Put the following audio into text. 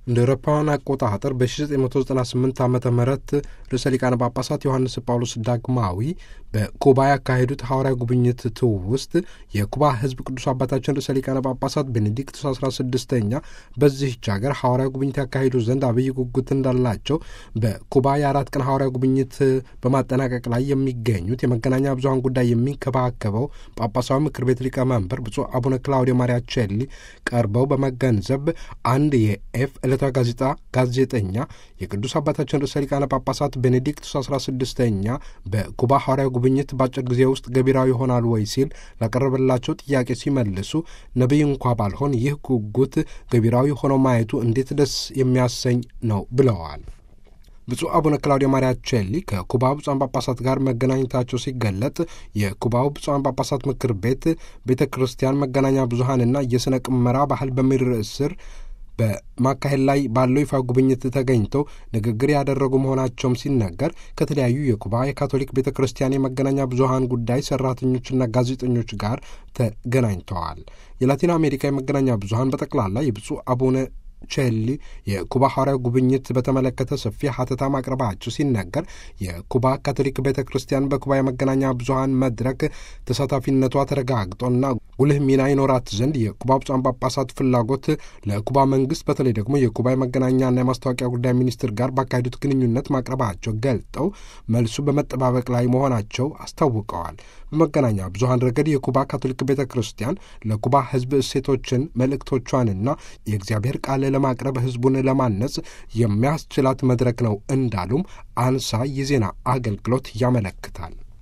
እንደ አውሮፓውያን አቆጣጠር በ1998 ዓ ም ርዕሰ ሊቃነ ጳጳሳት ዮሐንስ ጳውሎስ ዳግማዊ በኩባ ያካሄዱት ሐዋርያዊ ጉብኝት ትውስጥ የኩባ ሕዝብ ቅዱስ አባታችን ርዕሰ ሊቃነ ጳጳሳት ቤኔዲክቱስ 16ኛ በዚህች ሀገር ሐዋርያዊ ጉብኝት ያካሄዱ ዘንድ አብይ ጉጉት እንዳላቸው በኩባ የአራት ቀን ሐዋርያዊ ጉብኝት በማጠናቀቅ ላይ የሚገኙት የመገናኛ ብዙኃን ጉዳይ የሚንከባከበው ጳጳሳዊ ምክር ቤት ሊቀመንበር ብፁዕ አቡነ ክላውዲዮ ማሪያቼሊ ቀርበው በመገንዘብ አንድ የኤፍ ዕለታዊ ጋዜጣ ጋዜጠኛ የቅዱስ አባታችን ርዕሰ ሊቃነ ጳጳሳት ቤኔዲክቱስ 16ኛ በኩባ ሐዋርያዊ ጉብኝት በአጭር ጊዜ ውስጥ ገቢራዊ ይሆናል ወይ ሲል ላቀረበላቸው ጥያቄ ሲመልሱ ነቢይ እንኳ ባልሆን ይህ ጉጉት ገቢራዊ ሆኖ ማየቱ እንዴት ደስ የሚያሰኝ ነው ብለዋል። ብፁዕ አቡነ ክላውዲዮ ማሪያቼሊ ከኩባው ብፁዓን ጳጳሳት ጋር መገናኘታቸው ሲገለጥ የኩባው ብፁዓን ጳጳሳት ምክር ቤት ቤተ ክርስቲያን መገናኛ ብዙኃንና የሥነ ቅመራ ባህል በሚል ርዕስ ስር በማካሄድ ላይ ባለው ይፋ ጉብኝት ተገኝተው ንግግር ያደረጉ መሆናቸውም ሲነገር ከተለያዩ የኩባ የካቶሊክ ቤተ ክርስቲያን የመገናኛ ብዙኃን ጉዳይ ሰራተኞችና ጋዜጠኞች ጋር ተገናኝተዋል። የላቲን አሜሪካ የመገናኛ ብዙኃን በጠቅላላ የብፁዕ አቡነ ቼሊ የኩባ ሐዋርያዊ ጉብኝት በተመለከተ ሰፊ ሀተታ ማቅረባቸው ሲነገር የኩባ ካቶሊክ ቤተ ክርስቲያን በኩባ የመገናኛ ብዙኃን መድረክ ተሳታፊነቷ ተረጋግጦና ጉልህ ሚና ይኖራት ዘንድ የኩባ ብፁዓን ጳጳሳት ፍላጎት ለኩባ መንግስት በተለይ ደግሞ የኩባ የመገናኛና የማስታወቂያ ጉዳይ ሚኒስትር ጋር ባካሄዱት ግንኙነት ማቅረባቸው ገልጠው መልሱ በመጠባበቅ ላይ መሆናቸው አስታውቀዋል። በመገናኛ ብዙኃን ረገድ የኩባ ካቶሊክ ቤተ ክርስቲያን ለኩባ ሕዝብ እሴቶችን መልእክቶቿንና የእግዚአብሔር ቃል ለማቅረብ ሕዝቡን ለማነጽ የሚያስችላት መድረክ ነው እንዳሉም አንሳ የዜና አገልግሎት ያመለክታል።